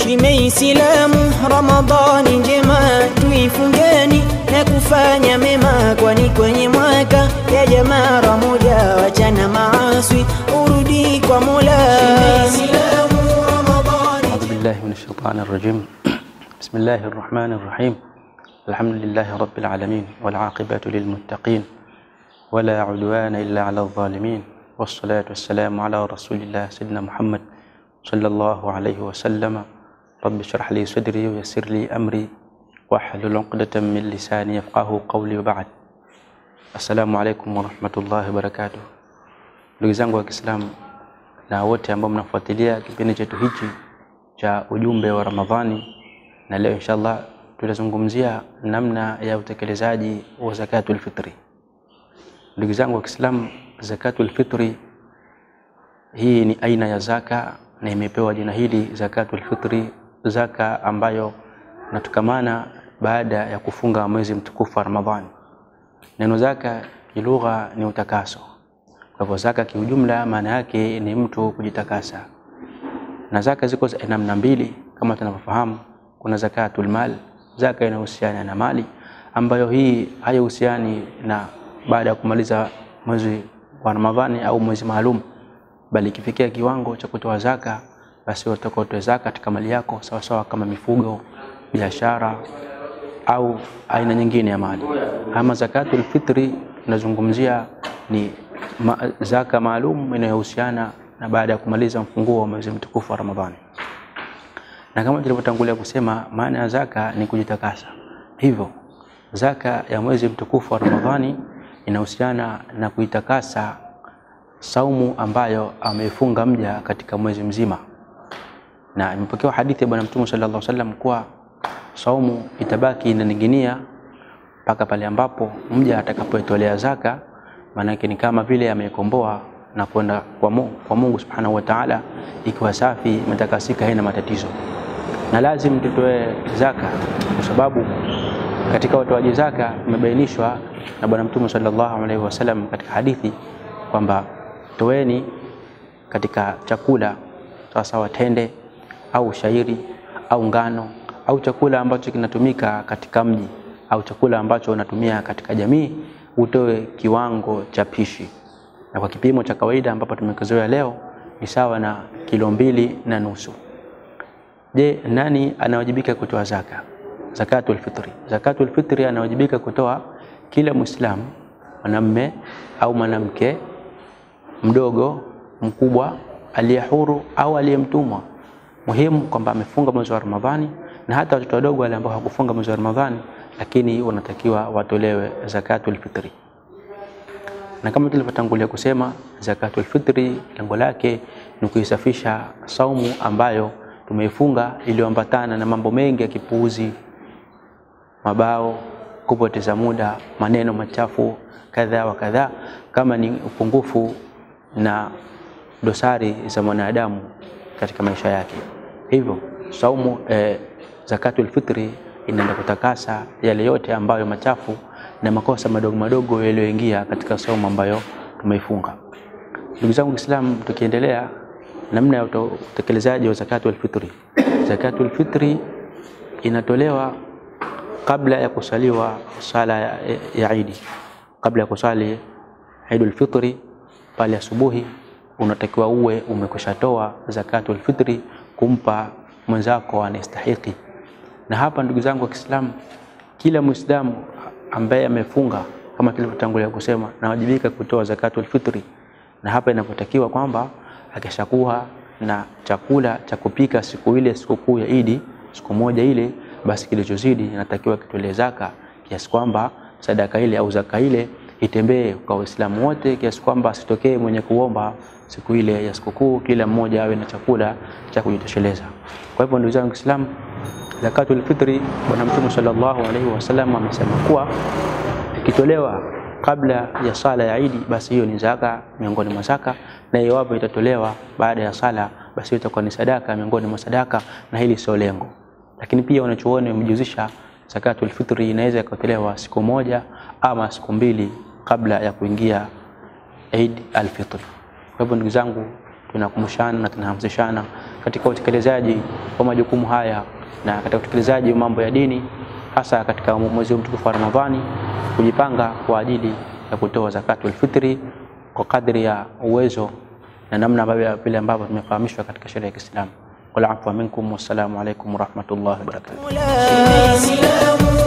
Shime Islamu, Ramadhani njema tuifungeni na kufanya mema, kwani kwenye mwaka ya jamaa moja, wachana maaswi urudi kwa Mola. Shime Islamu, Ramadhani أعوذ بالله من الشيطان الرجيم بسم الله الرحمن الرحيم الحمد لله رب العالمين والعاقبة للمتقين ولا عدوان إلا على الظالمين والصلاة والسلام على رسول الله سيدنا محمد صلى الله عليه وسلم رب اشرح لي صدري ويسر لي أمري واحلل عقدة من لساني يفقه قولي وبعد السلام عليكم ورحمة الله وبركاته ndugu zangu wa Kiislamu na wote ambao mnafuatilia kipindi chetu hichi cha ujumbe wa Ramadhani, na leo inshallah tutazungumzia namna ya utekelezaji wa zakatul fitri. Ndugu zangu wa Kiislamu, zakatul fitri hii ni aina ya zaka na imepewa jina hili zakatul fitri, zaka ambayo inatokamana baada ya kufunga mwezi mtukufu wa Ramadhani. Neno zaka kilugha ni utakaso. Kwa hivyo zaka kiujumla maana yake ni mtu kujitakasa, na zaka ziko za namna mbili kama tunavyofahamu. Kuna zakatul mal, zaka inahusiana na mali, ambayo hii haihusiani na baada ya kumaliza mwezi wa Ramadhani au mwezi maalum, bali ikifikia kiwango cha kutoa zaka, basi utatoka utoe zaka katika mali yako sawasawa, kama mifugo, biashara au aina nyingine ya mali. Ama zakatul fitri tunazungumzia ni ma, zaka maalum inayohusiana na baada ya kumaliza mfunguo wa mwezi mtukufu wa Ramadhani. Na kama tulivyotangulia kusema, maana ya zaka ni kujitakasa. Hivyo zaka ya mwezi mtukufu wa Ramadhani inahusiana na kuitakasa saumu ambayo ameifunga mja katika mwezi mzima, na imepokewa hadithi ya Bwana Mtume sallallahu alaihi wasallam kuwa saumu itabaki inaning'inia mpaka pale ambapo mja atakapoitolea zaka maanake ni kama vile amekomboa na kwenda kwa Mungu, kwa Mungu subhanahu wa ta'ala, ikiwa safi imetakasika, haina matatizo. Na lazim tutoe zaka, kwa sababu katika watoaji zaka imebainishwa na Bwana Mtume sallallahu alaihi wasallam katika hadithi kwamba toeni katika chakula sawasawa, tende au shairi au ngano au chakula ambacho kinatumika katika mji au chakula ambacho unatumia katika jamii utoe kiwango cha pishi, na kwa kipimo cha kawaida ambapo tumekizoea leo ni sawa na kilo mbili na nusu. Je, nani anawajibika kutoa zaka? Zakatul fitri. Zakatul fitri anawajibika kutoa kila Muislamu, mwanamme au mwanamke, mdogo, mkubwa, aliye huru au aliyemtumwa. Muhimu kwamba amefunga mwezi wa Ramadhani, na hata watoto wadogo wale ambao hawakufunga mwezi wa Ramadhani lakini wanatakiwa watolewe zakatul fitri. Na kama tulivyotangulia kusema, zakatul fitri lengo lake ni kuisafisha saumu ambayo tumeifunga iliyoambatana na mambo mengi ya kipuuzi, mabao, kupoteza muda, maneno machafu kadhaa wa kadhaa, kama ni upungufu na dosari za mwanadamu katika maisha yake. Hivyo saumu eh, zakatul fitri inaenda kutakasa yale yote ambayo machafu na makosa madogo madogo yaliyoingia katika saumu ambayo tumeifunga. Ndugu zangu Waislamu, tukiendelea namna ya utekelezaji wa zakatul fitri. Zakatul fitri inatolewa kabla ya kusaliwa sala ya, ya Idi, kabla ya kusali Idul Fitri pale asubuhi, unatakiwa uwe umekushatoa zakatul fitri kumpa mwenzako anastahiki na hapa ndugu zangu wa Kiislamu, kila Muislamu ambaye amefunga kama tulivyotangulia kusema nawajibika kutoa zakatul fitri, na hapa inapotakiwa kwamba akishakuwa na chakula cha kupika siku ile sikukuu ya Idi, siku moja ile, basi kilichozidi inatakiwa kitolee zaka, kiasi kwamba sadaka ile au zaka ile itembee kwa Waislamu wote, kiasi kwamba asitokee mwenye kuomba siku ile ya sikukuu, kila mmoja awe na chakula cha kujitosheleza. Kwa hivyo ndugu zangu Waislamu, zakatul fitri Bwana Mtume sallallahu alaihi wasallam amesema kuwa ikitolewa kabla ya sala ya Idi, basi hiyo ni zaka miongoni mwa zaka, na iwapo itatolewa baada ya sala, basi hiyo itakuwa ni sadaka miongoni mwa sadaka, na hili sio lengo. Lakini pia wanachuoni wamejuzisha zakatul fitri inaweza ikatolewa siku moja ama siku mbili kabla ya kuingia Eid al-Fitr. Kwa hivyo ndugu zangu, tunakumbushana na tunahamasishana katika utekelezaji wa majukumu haya na katika utekelezaji wa mambo ya dini, hasa katika mwezi huu mtukufu wa Ramadhani, kujipanga kwa ajili ya kutoa zakatul fitri kwa kadri ya uwezo na namna ambavyo vile ambavyo tumefahamishwa katika sheria ya Kiislamu. Wal afwa minkum, wassalamu alaikum warahmatullahi wabarakatuh. Mola, Islamu